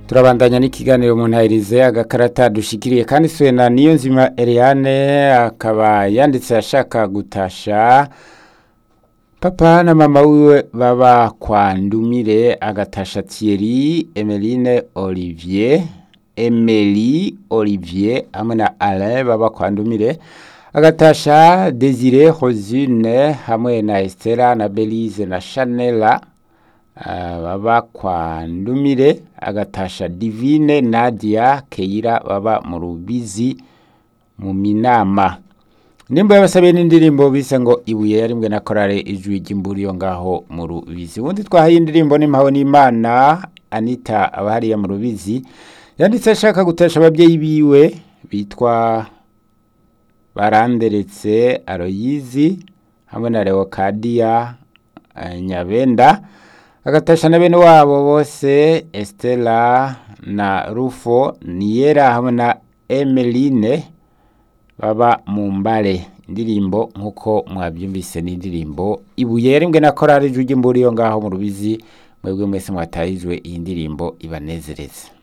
turabandanya n'ikiganiro mu ntayirize agakarata dushikiriye kandi swena niyo nzima Eliane akaba yanditse ashaka gutasha papa na mama wiwe baba kwa Ndumire agatasha Thierry Emeline Olivier Emily Olivier hamwe na Alain baba kwa Ndumire agatasha Desire Rosine hamwe na Estera na Belize na Chanela uh, baba kwa Ndumire agatasha Divine Nadia Keira baba mu Rubizi mu Minama nimba yabasabiye n'indirimbo bise ngo ibuye yarimwe na korale ijwi ry'imburiyo ngaho mu Rubizi ubundi twahaye indirimbo n'impaho n'Imana Anita abahariya mu Rubizi yanditse ashaka gutesha ababyeyi biwe bitwa baranderetse Aloyizi hamwe na Leocadia uh, Nyabenda agatasha na bene wabo bose Estela na Rufo Niera hamwe na Emeline baba mu mbare indirimbo nkuko mwabyumvise n'indirimbo ibuye yarimbwe na korali ijwi ry'imburiyo ngaho mu rubizi mwebwe mwese mwatahijwe iyi ndirimbo ibanezereze